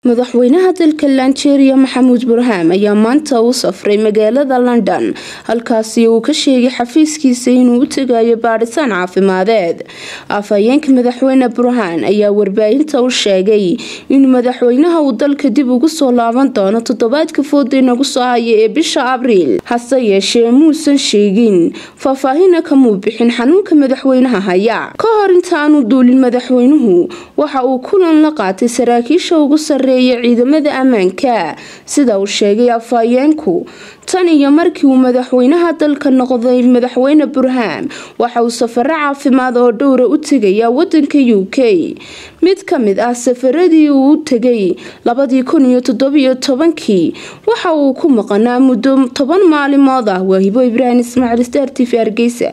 madaxweynaha dalka lanjeeriya maxamuud burhaam ayaa maanta u safray magaalada london halkaasi uu ka sheegay xafiiskiisa inuu u tegayo baadhitaan caafimadeed afhayeenka madaxweyne burhaan ayaa warbaahinta u sheegay inuu madaxweynaha uu dalka dib ugu soo laaban doono toddobaadka fooda inagu soo haya ee bisha abriil hase yeeshee muusan sheegin faahfaahina kamuu bixin xanuunka madaxweynaha haya ka hor intaanu duulin madaxweynuhu waxa uu kulan la qaatay saraakiisha ugu sarreeya ciidamada ammaanka sida uu sheegay afhayeenku tan iyo markii uu madaxweynaha dalka noqday madaxweyne burhaam waxa uu safaro caafimaad oo dhowra u tegayaa wadanka u k mid ka mid ah safaradii uu u tegay labadii kun iyo toddobiyo tobankii waxa uu ku maqanaa muddo toban maalimood ah waahibo ibraahim ismaaciil star t v hargeysa